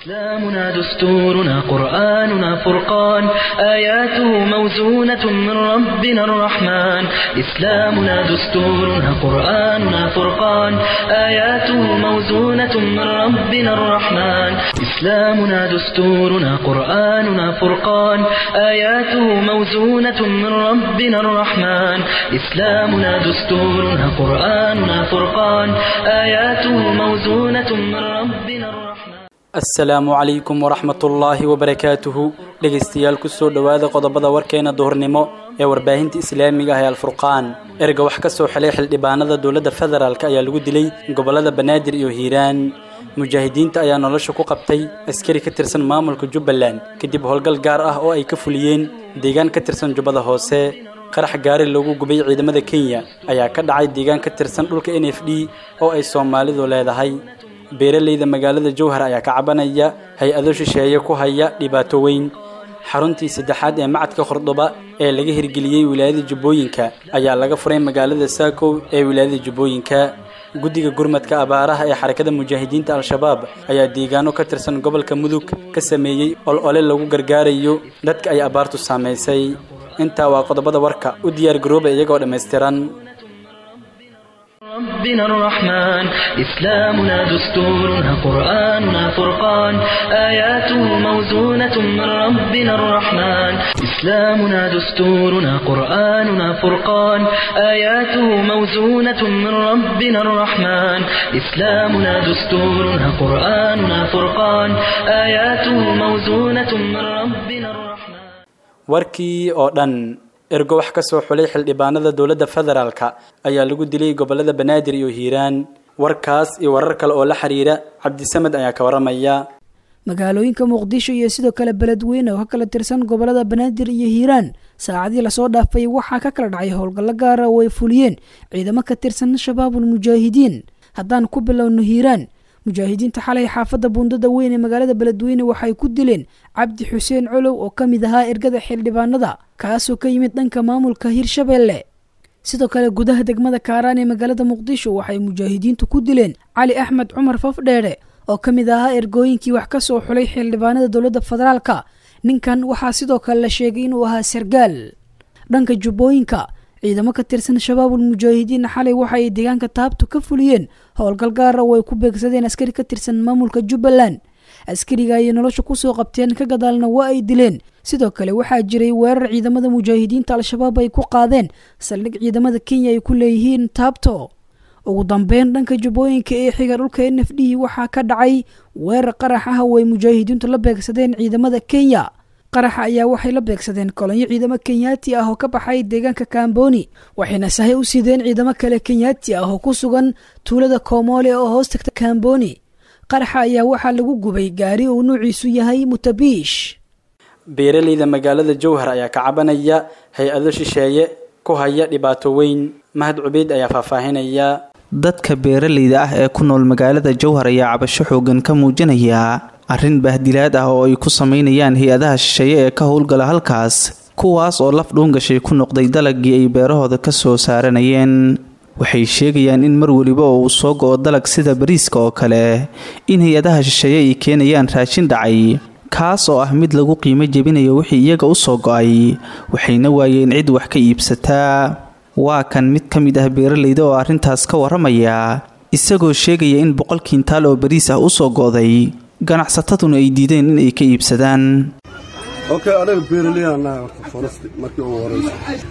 إسلامنا دستورنا قرآننا فرقان آياته موزونة من ربنا الرحمن إسلامنا دستورنا قرآننا فرقان آياته موزونة من ربنا الرحمن إسلامنا دستورنا قرآننا فرقان آياته موزونة من ربنا الرحمن إسلامنا دستورنا قرآننا فرقان آياته موزونة من ربنا الرحمن asalaamu calaykum waraxmatullaahi wabarakaatuhu dhegaystayaal kusoo dhowaada qodobada warkeena duhurnimo ee warbaahinta islaamiga ah ee alfurqaan erga wax ka soo xelay xildhibaanada dowladda federaalk ayaa lagu dilay gobollada banaadir iyo hiiraan mujaahidiinta ayaa nolosha ku qabtay askari ka tirsan maamulka jubbaland kadib howlgal gaar ah oo ay ka fuliyeen deegaan ka tirsan jubbada hoose qarax gaari loogu gubay ciidamada kenya ayaa ka dhacay deegaan ka tirsan dhulka n f d oo ay soomaalidu leedahay beeralayda magaalada jowhar ayaa ka cabanaya hay-ado shisheeye ku haya dhibaato weyn xaruntii saddexaad ee macadka khordhoba ee laga hirgeliyey wilaayada jubbooyinka ayaa laga furay magaalada saakow ee wilaayada jubbooyinka guddiga gurmadka abaaraha ee xarakada mujaahidiinta al-shabaab ayaa deegaano ka tirsan gobolka mudug ka sameeyey ol ole lagu gargaarayo dadka ay abaartu saamaysay intaa waa qodobada warka u diyaar garooba iyagoo dhammaystiran ربنا الرحمن إسلامنا دستورنا قرآننا فرقان آياته موزونة من ربنا الرحمن إسلامنا دستورنا قرآننا فرقان آياته موزونة من ربنا الرحمن إسلامنا دستورنا قرآننا فرقان آياته موزونة من ربنا الرحمن warkii oo dhan ergo wax ka soo xulay xildhibaanada dowladda federaalka ayaa lagu dilay gobollada banaadir iyo hiiraan warkaas iyo warar kale oo la xiriira cabdisamed ayaa ka waramaya magaalooyinka muqdisho iyo sidoo kale beledweyne oo ka kala tirsan gobolada banaadir iyo hiiraan saacadii lasoo dhaafay waxaa ka kala dhacay howlgallo gaara oo ay fuliyeen ciidamo ka tirsan shabaabul mujaahidiin haddaan ku bilowno hiiraan mujaahidiinta xalay xaafadda buundada weyn ee magaalada beledweyne waxay ku dileen cabdi xuseen colow oo ka mid ahaa ergada xildhibaanada kaasoo ka yimid dhanka maamulka hirshabeelle sidoo kale gudaha degmada kaaraan ee magaalada muqdisho waxay mujaahidiintu ku dileen cali axmed cumar fafdheere oo ka mid ahaa ergooyinkii wax ka soo xulay xildhibaanada dowladda federaalka ninkan waxaa sidoo kale la sheegay inuu ahaa sargaal dhanka jubbooyinka ciidamo ka tirsan shabaabul mujaahidiin xalay waxa ay deegaanka taabto ka fuliyeen howlgal gaara oo ay ku beegsadeen askari ka tirsan maamulka jubbaland askariga ayay nolosha kusoo qabteen ka gadaalna waa ay dileen sidoo kale waxaa jiray weerar ciidamada mujaahidiinta al-shabaab ay ku qaadeen saldhig ciidamada kenya ay ku leeyihiin taabto ugu dambeyn dhanka jubbooyinka ee xiga dhulka n f d waxaa ka dhacay weerar qarax ah oo ay mujaahidiintu la beegsadeen ciidamada kenya qaraxa ayaa waxay la beegsadeen kolonyo ciidamo kenyaati ah oo ka baxay deegaanka kamboni waxayna sahay u sideen ciidamo kale kenyaati ah oo ku sugan tuulada koomole oo hoos tagta kamboni qaraxa ayaa waxaa lagu gubay gaari uu nuuciisu yahay mutabiish beeralayda magaalada jowhar ayaa ka cabanaya hay-ado shisheeye ku haya dhibaato weyn mahad cubeyd ayaa faahfaahinaya dadka beeralayda ah ee ku nool magaalada jowhar ayaa cabasho xoogan ka muujinaya arrin bahdilaad ah oo ay ku sameynayaan hay-adaha shisheeye ee ka howlgala halkaas kuwaas oo laf dhuungashay ku noqday dalagii ay beerahooda ka soo saaranayeen waxay sheegayaan in mar weliba oo uu soo go-o dalag sida bariiska oo kale in hay-adaha shisheeye ay keenayaan raashin dhacay kaas oo ah mid lagu qiimo jebinayo wixii iyaga u soo go-ay waxayna waayeen cid wax ka iibsataa waa kan mid ka mid ah beeralayda oo arrintaas ka waramaya isagoo sheegaya in boqol kiintaal oo bariis ah usoo go-day ganacsataduna ay diideen in ay ka iibsadaan okay anaga beeraleyaan nahay horta foresti markii ugu horeysa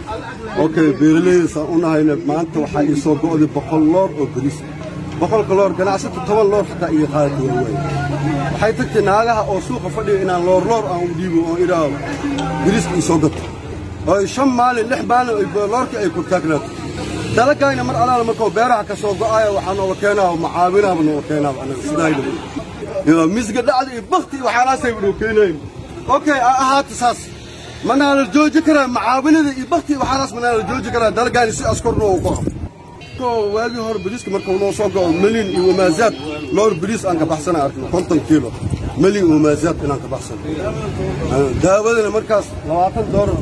okay beeraleydasaan u nahayna maanta waxaa ii soo go'day boqol loor oo bariis boqolka loor ganacsata toban loor xataa iyo qaadi doona waay waxay tagtay naagaha oo suuqa fadhiya inaan loor loor aan u dhiibo oo idhaaho bariiska ii soo gato oo shan maalin lix maalin loorkii ay kurtaagnaato dalagayna mar alaala markuu beeraha ka soo go'aya waxaa noola keenaa macaawinaaba noola keenaaba anaga sidaayna misga dhacda iyo bakti waxaalaasay noo keenayn okay a ahaata saas manaa la jooji karaa macaawinada iyo bakti waxaalaas manaa la jooji karaa dalagayna si askorna uu qoco waagii hore bariiska markuu noo soo go'o melin iyo wamaazaad loor bariis aan ka baxsana arkno konton kiilo melin iyo wamaazaad inaan ka baxsano daawadana markaas labaatan doolar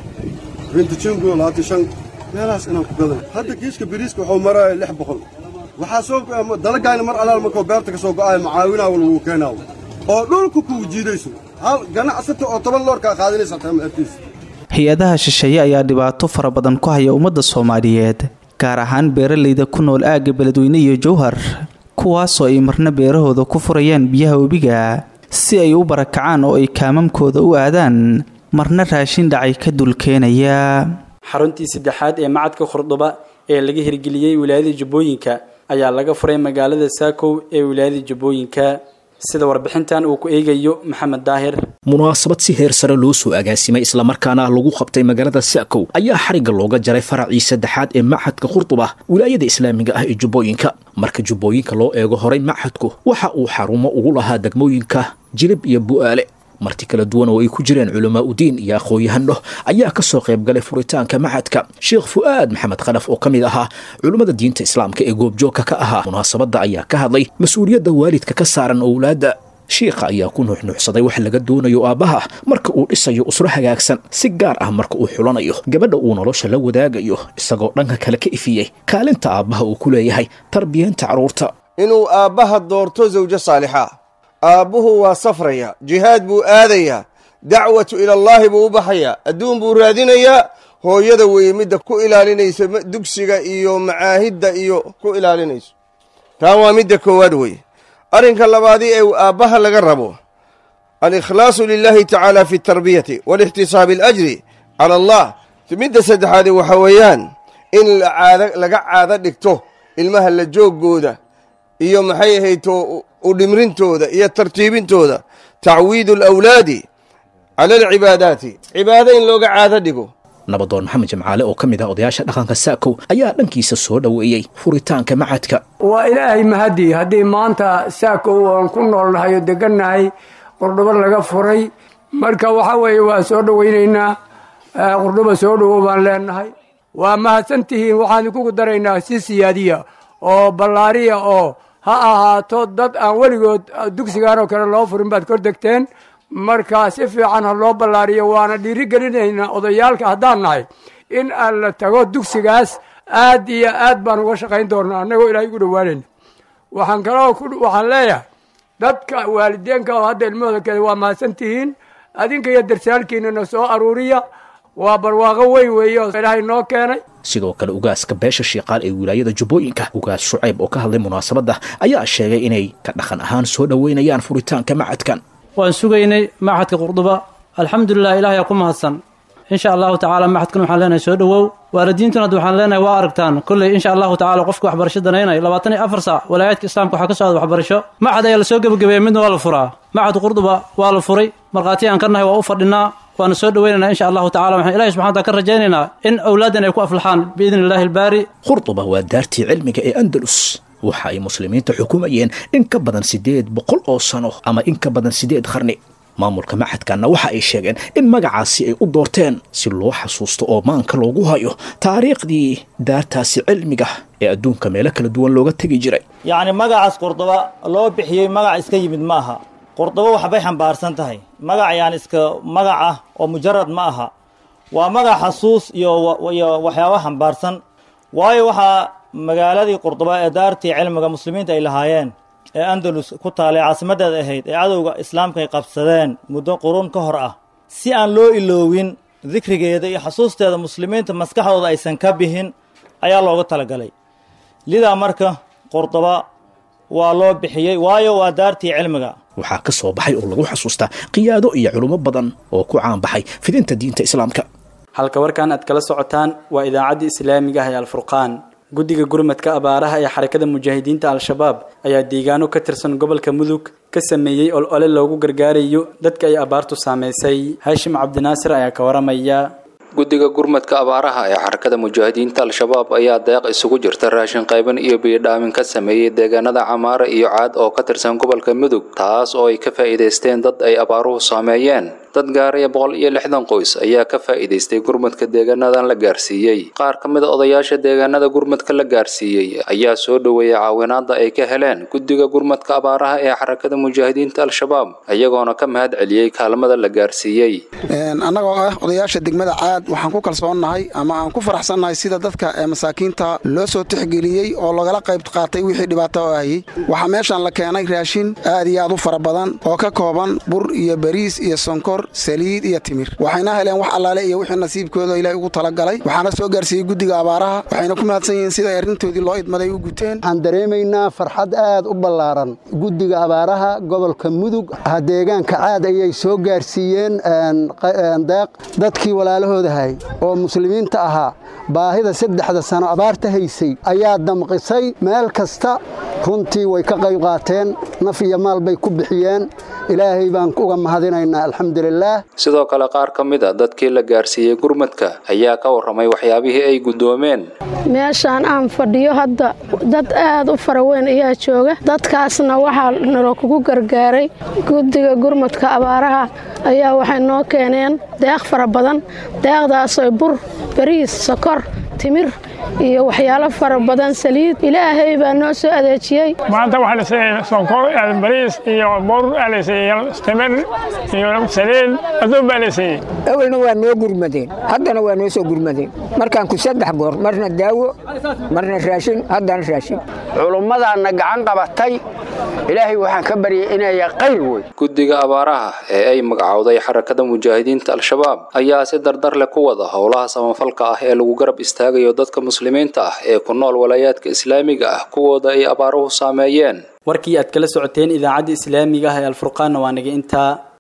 rintijingo labaatan shan meelahaas inaan ku gadan hadda kiiska bariiska wuxuu maraya lix boqol waxaa soo dalagayna mar alaal markuu beerta ka soo go'ayo macaawinaa lagu keenaawo oo dhulka kuu jiidayso hal ganacsata oo toban loor kaa qaadinaysa taa ma arkaysa hay-adaha shisheeye ayaa dhibaato fara badan ku haya ummadda soomaaliyeed gaar ahaan beeralayda ku nool aagga beledweyne iyo jowhar kuwaasoo ay marna beerahooda ku furayaan biyaha webiga si ay u barakacaan oo ay kaamamkooda u aadaan marna raashin dhacay ka dulkeenaya xaruntii saddexaad ee macadka khurduba ee laga hirgeliyey wilaayada jubbooyinka ayaa laga furay magaalada saakow ee wilaayada jubbooyinka sida warbixintan uu ku eegayo maxamed daahir munaasabad si heer sare loo soo agaasimay islamarkaana lagu qabtay magaalada saakow ayaa xarigga looga jaray faracii saddexaad ee machadka khurduba wilaayada islaamiga ah ee jubbooyinka marka jubbooyinka loo eego horay machadku waxa uu xarumo ugu lahaa degmooyinka jilib iyo bu'aale marti kala duwan oo ay ku jireen culamaa udiin iyo aqoon-yahano ayaa ka soo qayb galay furitaanka machadka sheekh fu'aad maxamed khalaf oo ka mid ahaa culummada diinta islaamka ee goobjoogka ka ahaa munaasabadda ayaa ka hadlay mas-uuliyadda waalidka ka saaran owlaadda shiikha ayaa ku nuuxnuuxsaday wax laga doonayo aabbaha marka uu dhisayo usro hagaagsan si gaar ah marka uu xulanayo gabadha uu nolosha la wadaagayo isagoo dhanka kale ka ifiyey kaalinta aabbaha uu ku leeyahay tarbiyeenta carruurta inuu aabbaha doorto zawjo saalixa aabbuhu waa safraya jihaad buu aadayaa dacwatu ilallaahi buu u baxayaa adduun buu raadinayaa hooyada weeye midda ku ilaalinaysa dugsiga iyo macaahidda iyo ku ilaalinayso taa waa midda koowaad weeye arrinka labaadii ee aabbaha laga rabo alikhlaasu lilaahi tacaala fi tarbiyati walixtisaabi alajri cala allah midda saddexaadi waxa weeyaan in laga caado dhigto ilmaha la jooggooda iyo maxay ahayto udhimrintooda iyo tartiibintooda tacwiidu alawlaadi cala alcibaadaati cibaado in looga caado dhigo nabadoon maxamed jamcaale oo ka mid ah odayaasha dhaqanka saakow ayaa dhankiisa soo dhoweeyey furitaanka macadka waa ilaahay mahadii haddii maanta saakow oon ku noolnahay oo degannahay qurdhubo laga furay marka waxa weeye waa soo dhowaynaynaa qurdhubo soo dhowow baan leenahay waa mahadsantihiin waxaan idinkugu daraynaa si siyaadiya oo ballaariya oo ha ahaato dad aan weligood dugsigaan oo kale loo furin baad kor degteen marka si fiican ha loo ballaariyo waana dhiiri gelinaynaa odayaalka haddaan nahay in aan la tago dugsigaas aad iyo aad baan uga shaqayn doonaa annagoo ilaahay ugu dhowaanayna waxaan kaloo waxaan leeyahay dadka waalideenka oo hadda ilmahooda kale waa mahadsantihiin adinka iyo darsaalkiinana soo aruuriya waa barwaaqo weyn weeye oo ilaahay noo keenay sidoo kale ugaaska beesha shiiqaal ee wilaayada jubbooyinka ugaas shucayb oo ka hadlay munaasabadda ayaa sheegay inay ka dhaqan ahaan soo dhoweynayaan furitaanka macadkan waan sugaynay machadka qurduba alxamdulilah ilahay aa ku mahadsan insha allahu tacala machadkan waxaan leenahay soo dhowow waalidiintuna hadda waxaan leenahay waa aragtaan kolley insha allahu tacala qofka waxbarasho danaynay labaatan iyo afar saac walaayaadka islaamka waxaa ka socda waxbarasho machad ayaa lasoo gebagabeeyey midna waa la furaa machadka qurduba waa la furay markhaati aan ka nahay waa u fadhinaa waana soo dhoweynaynaa insha allahu tacala waxaan ilahi subxana wataala ka rajaynaynaa in awlaaddan ay ku aflaxaan biidni illahi albaari khurduba waa daartii cilmiga ee andalus waxa ay muslimiinta xukumayeen in ka badan siddeed boqol oo sano ama in ka badan siddeed qarni maamulka machadkanna waxa ay sheegeen in magacaasi ay u doorteen si loo xasuusto oo maanka loogu hayo taariikhdii daartaasi cilmiga ee adduunka meelo kala duwan looga tegi jiray yacni magacaas qurduba loo bixiyey magac iska yimid ma aha qurdubo waxbay xambaarsan tahay magac yaan iska magac ah oo mujarad ma aha waa magac xasuus iyo iyo waxyaaba xambaarsan waayo waxaa magaaladii qurduba ee daartii cilmiga muslimiinta ay lahaayeen ee andalus ku taalay caasimaddeeda ahayd ee cadowga islaamka ay qabsadeen muddo quruun ka hor ah si aan loo iloowin dikrigeeda iyo xasuusteeda muslimiinta maskaxdooda aysan ka bixin ayaa looga talagalay lidaa marka qurduba waa loo bixiyey waayo waa daartii cilmiga waxaa ka soo baxay oo lagu xasuustaa qiyaado iyo culummo badan oo ku caanbaxay fidinta diinta islaamka halka warkan aad kala socotaan waa idaacaddii islaamiga ah ee alfurqaan guddiga gurmadka abaaraha ee xarakada mujaahidiinta al-shabaab ayaa deegaano ka tirsan gobolka mudug ka sameeyey ol ole loogu gargaarayo dadka ay abaartu saamaysay haashim cabdinaasir ayaa ka waramaya guddiga gurmadka abaaraha ee xarakada mujaahidiinta al-shabaab ayaa deeq isugu jirta raashin qayban iyo biyodhaamin ka sameeyey deegaanada camaare iyo caad oo ka tirsan gobolka mudug taas oo ay ka faa'iidaysteen dad ay abaaruhu saameeyeen dad gaaraya boqol iyo lixdan qoys ayaa ka faa'iidaystay gurmadka deegaanadan la gaarsiiyey qaar ka mid a odayaasha deegaanada gurmadka la gaarsiiyey ayaa soo dhoweeyay caawinaada ay ka heleen guddiga gurmadka abaaraha ee xarakada mujaahidiinta al-shabaab iyagoona ka mahad celiyey kaalmada la gaarsiiyey annagoo ah odayaasha degmada caad waxaan ku kalsoonnahay ama aan ku faraxsannahay sida dadka masaakiinta loo soo tixgeliyey oo lagala qayb qaatay wixii dhibaato oo hayey waxaa meeshaan la keenay raashin aad iyo aad u fara badan oo ka kooban bur iyo bariis iyo sonkor saliid iyo timir waxayna heleen wax allaale iyo wixii nasiibkooda ilaahay ugu talagalay waxaana soo gaarsiiyey guddiga abaaraha waxayna ku mahadsan yihiin sida arrintoodii loo idmaday u guteen waxaan dareemaynaa farxad aad u ballaaran guddiga abaaraha gobolka mudug deegaanka caad ayay soo gaarsiiyeen deeq dadkii walaalahoodahay oo muslimiinta ahaa baahida saddexda sano abaarta haysay ayaa damqisay meel kasta runtii way ka qayb qaateen naf iyo maal bay ku bixiyeen ilaahay baan uga mahadinaynaa alxamdulilaah sidoo kale qaar ka mid a dadkii la gaarsiiyey gurmadka ayaa ka warramay waxyaabihii ay guddoomeen meeshaan aan fadhiyo hadda dad aad u fara weyn ayaa jooga dadkaasna waxaa nalo kugu gargaaray guddiga gurmadka abaaraha ayaa waxay noo keeneen deeq fara badan deeqdaasoo bur bariis sokor timir iyo waxyaalo fara badan saliid ilaahay baa noo soo adeejiyey maanta waxaa la siiyey sonkor bariis iyo bur aa la siiyey timir iyo saliid aduun baa la siiyey awalna waa noo gurmadeen haddana waa noo soo gurmadeen markaan ku saddex goor marna daawo marna raashin haddana raashin culummadaanna gacan qabatay ilaahay waxaan ka baryay inay qayr wey guddiga abaaraha ee ay magacowday xarakada mujaahidiinta al-shabaab ayaa si dardar leh ku wada howlaha samafalka ah ee lagu garab istaagayo dadka muslimiinta ah ee ku nool walaayaadka islaamiga ah kuwooda ay abaaruhu saameeyeen warkii aad kala socoteen idaacadda islaamiga ah ee alfurqaanna waa naga intaa